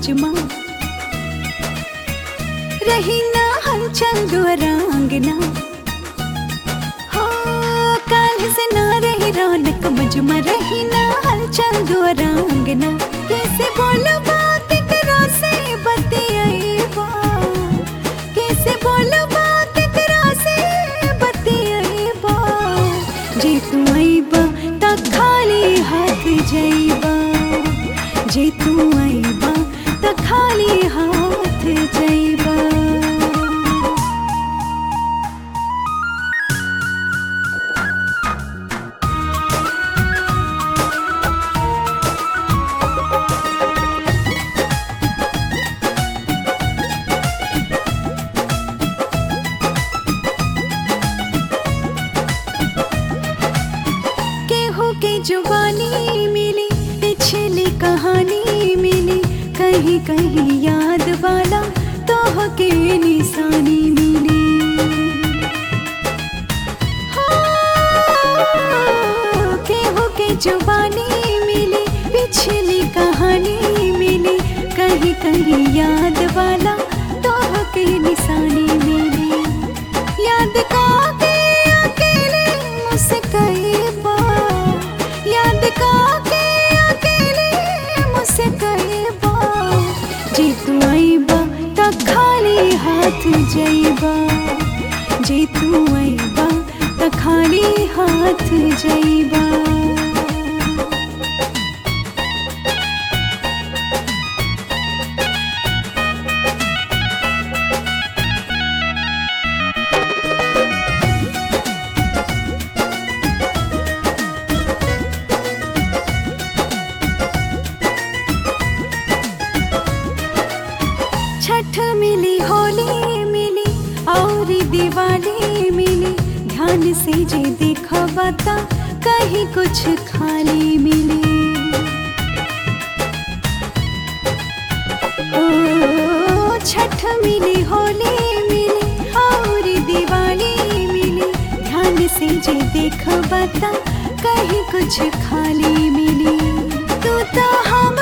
मजमा रही ना हलचल दुआरांगना हो काल से ना रही रौनक मजमा रही ना हलचल दुआरांगना कैसे बोलो बात करो से बतियाइबा कैसे बोलो बात करो से बतियाइबा जे तू आइबा त खाली हाथ जइबा जे तू आइबा त खाली हाथ जइबा केहू के जुबानी मिली पिछली कहानी मिली कहीं कहीं याद वाला तोह के निशानी मिली हो, केहू के जुबानी मिली पिछली कहानी मिली कहीं कहीं याद वाला तोह के निशानी मिली याद काके अकेले मुस्कैबा याद काके अकेले मुस्कैबा जे तू आइबा त खाली हाथ जइबा जे तू आइबा त खाली हाथ जइबा छठ मिली होली मिली और दिवाली मिली ध्यान से जे देखा बता कहीं कुछ खाली मिली ओ छठ मिली होली मिली और दिवाली मिली ध्यान से जे देख बता कहीं कुछ खाली मिली तू तो हम